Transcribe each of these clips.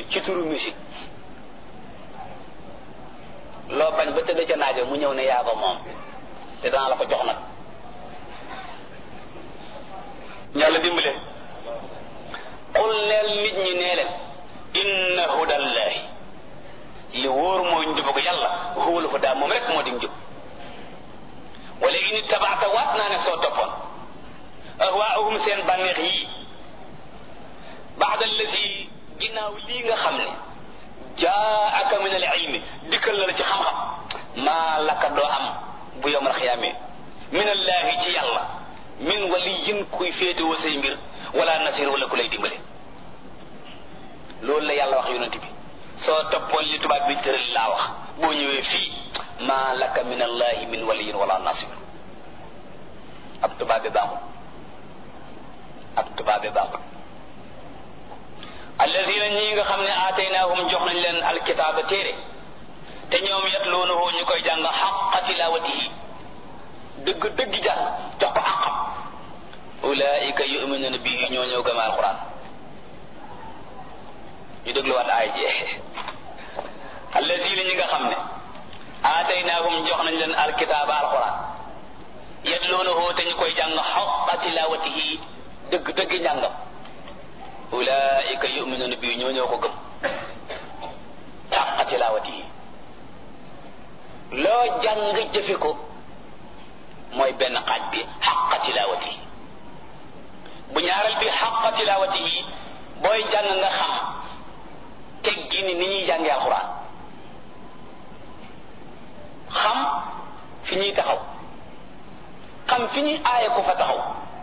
ci turu musique loo bañ ba tëdd ca naajo mu ñëw ne yaa ko moom te danaa la ko jox nag yàlla dimbale qul neel nit ñi nee leen inna hudallahi li wóor mooy njubu ko yàlla huwal huda moom rek moo di njub wala ini tabaata waat naa ne soo toppoon ahwaahum seen bànneex yii baada allazi ginnaaw lii nga xam ne jaaka min al ilmi dikkal la ci xam-xam maa laka doo am bu yowmal xiyaamee min allahi ci yàlla min waliyin kuy féetewoo say mbir wala nasir wala ku lay dimbale loolu la yàlla wax yonent bi soo toppoon li tubaab bi tëral laa wax boo ñëwee fii maa laka min allahi min waliyin wala nasir ab tubaab bi baaxul ab tubaab bi baaxul alladina ñi nga xam ne aataynaahum jox nañ leen alkitaaba téere te ñoom yatluunahu ñu koy jàng xaqa tilawatihi dëgg dëgg jàng jox ko xaqam ulaika yuminuna bihi ñoo ñëw gëm alquran ñu dégluwaat aay ji alladina ñi nga xam ne aataynaahum jox nañ leen alkitaaba alquran yatluunahu te ñu koy jàng xaqa tilawatihi dëgg dëgg njàngam ulaika yuminuna bi ñoo ñoo ko gëm xaqa tilawati yi loo jàng jëfe ko mooy benn xaaj bi xaqa tilawati yi bu ñaaral bi xaqa tilawati yi booy jàng nga xam teggi ni ni ñuy jàngee alxuraan xam fi ñuy taxaw xam fi ñuy aaye ko fa taxaw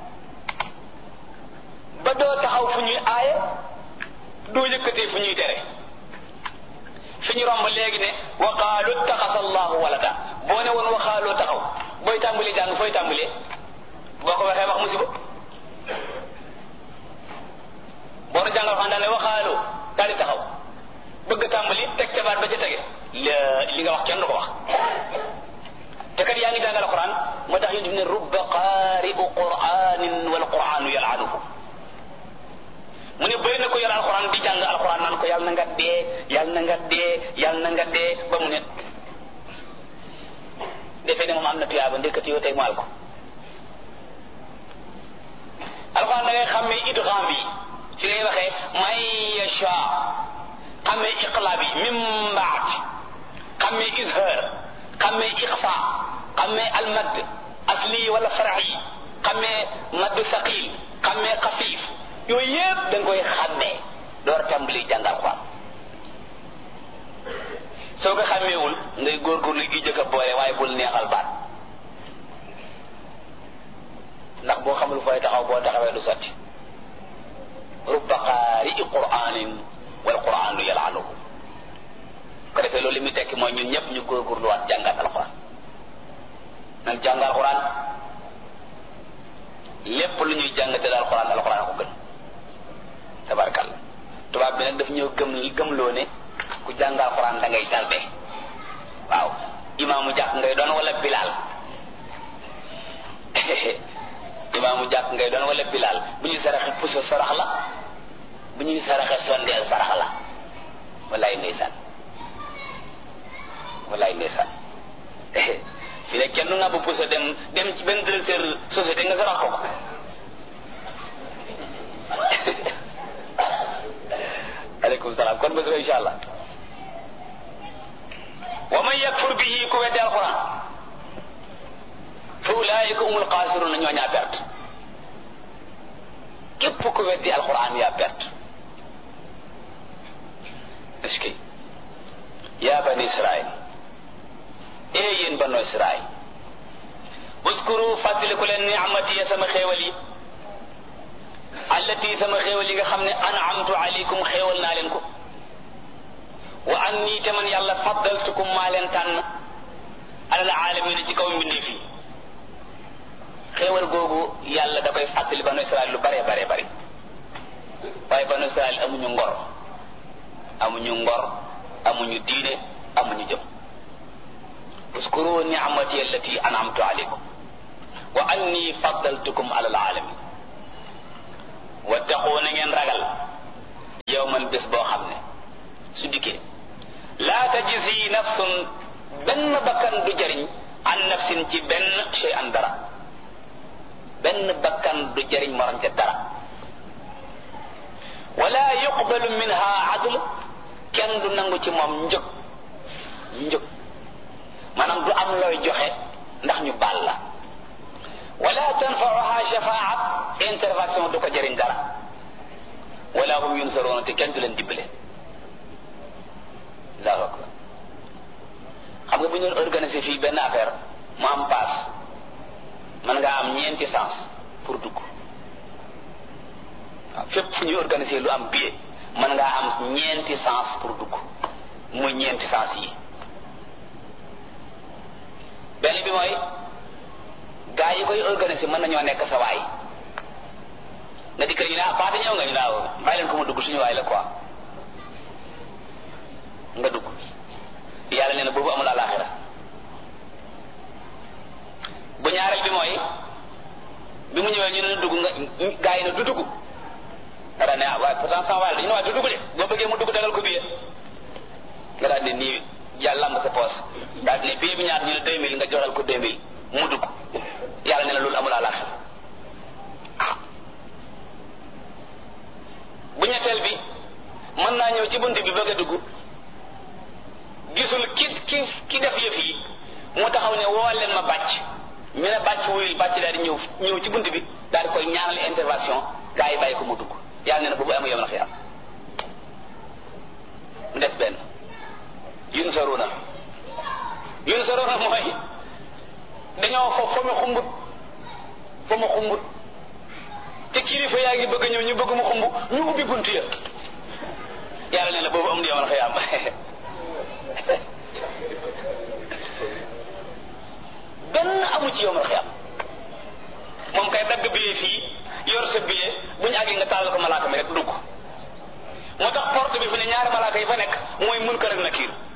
ba doo taxaw fu ñuy aaye doo yëkkatee fu ñuy tere fi ñu romb léegi ne waqaalu taxasa allahu walada boo ne woon waxaaloo taxaw booy tàmbalee jàng fooy tàmbalee boo ko waxee wax musiba boo nu jàngal xam daane waxaaloo daal di taxaw bëgg tàmbali teg ca baat ba ca tege li nga wax kenn du ko wax te kat yaa ngi jàngal alquran moo tax yéen ne rubba qaari'u qur'anin wal qur'anu yal'anuhu mu ne bëri na ko yor alxuraan di jàng alxuraan naan ko yàlla na nga dee yàlla na nga dee yàlla na nga dee ba mu ne defee ne moom am na tuyaaba ndekati yow tey maal ko alxuraan da ngay xàmmee idgham bi ci ngay waxee may yasha xàmmee iqlaab bi min baad xàmmee izhar xàmmee iqfa xàmmee almad asli wala fara'i xàmmee madd saqil xàmmee xafiif yooyu yëpp da nga koy xàmmee door tàmbali jàng alxuraan soo ko xàmmeewul ngay góorgóorlu gi jëkk a boole waaye bul neexal baat ndax boo xamul fooy taxaw boo taxawee du sotti rubba qaari'i qur'aanin wal qur'aanu yal'anuhu ko defee loolu li muy tekki mooy ñun ñëpp ñu góorgóorluwaat jàngaat alxuraan nan jàng alxuraan lépp lu ñuy jàng te daal alxuraan alxuraan ko gën tabarkalla tubaab bi nag daf ñëw gëm gëmloo ne ku jàng alxuraan da ngay tarde waaw imaamu jàkk ngay doon wala bilaal imaamu jàkk ngay doon wala bilaal bu ñuy saraxe puso sarax la bu ñuy saraxe sondeel sarax la wallaay ndeysaan wallaay ndeysaan fi ne kenn nga bu puso dem dem ci benn directeur société nga sarax ko aleykum salaam kon bés ba insha allah wa man yakfur bihi ku weddi alquran fa ulaayika humul xaasiruna ñoo ñaa perte képp ku weddi alquran yaa perte est-ce que yaa bani israil ee yéen banu israil uskuru fàttaliku leen ni'mati ya sama xéewal yi allati sama xéewal yi nga xam ne an'amtu alaykum xéewal naa leen ko wa anni te man yàlla faddaltukum maa leen tànn alal aalamiina ci kaw mbindeef yi xéewal googu yàlla da koy fàttali banu israel lu bare bare bari waaye banu israel amuñu ngor amuñu ngor amuñu diine amuñu jëm uskuru ni'mati allati an'amtu alaykum wa anni faddaltukum alal alamin wattaqu na ngeen ragal yawman bés boo xam ne su dikkee laa tajisi nafsun benn bakkan du jariñ an nafsin ci benn shay an dara benn bakkan du jariñ morom ca dara wala yuqbalu minha adl kenn du nangu ci moom njëg njëg maanaam du am looy joxe ndax ñu baal la wala tanfauha shafaat intervention du ko jëriñ dara wala hum yunsaroona te kenn du leen dimbale allahu akbar xam nga bu ñu doon organisé fii benn affaire mu am paas mën ngaa am ñeenti sens pour dugg waaw fépp fu ñuy organisé lu am billet mën ngaa am ñeenti sens pour dugg muy ñeenti sens yi benn bi mooy gaa yi koy organisé mën nañoo nekk sa waay nga di kër ñu ne ah paate ñëw nga ñu naaw bàyyi leen ko mu dugg suñu waay la quoi nga dugg yàlla nee na boobu amul alaxira bu ñaareel bi mooy bi mu ñëwee ñu ne dugg nga gaa yi ne du dugg nga daal ne ah waaye pourtant sama waay la dañu ne waaye du dugg de boo bëggee mu dugg dagal ko billet nga daal ne nii yàlla am sa poos daal ne billet bi ñaar ñu ne deux mille nga joxal ko deux mille mu dugg yàlla nee na loolu amul alaxira ah bu ñetteel bi mën naa ñëw ci bunt bi bëgg a dugg gisul ki ki ki def yëf yi mu taxaw ne woo leen ma bàcc ñu ne bàcc wuyul bàcc daal di ñëw ñëw ci bunt bi daal di koy ñaanal intervention gaa yi bàyyi ko mu dugg yàlla nee na boobu amu yom na xiyam mu des benn yun saruna yun saruna mooy dañoo fo fa mu xumbut fa mu xumbut te kilifa yaa ngi bëgg ñëw ñu bëgg mu xumb ñu ubbi bunt ya yàlla nee na boobu am na yomal xiyam benn amu ci yomal xiyam moom kay dagg billet fii yor sa billet bu ñu àggee nga tàll ko malaaka mi rek dugg moo tax porte bi fi ne ñaari malaaka yi fa nekk mooy munkar ak nakiir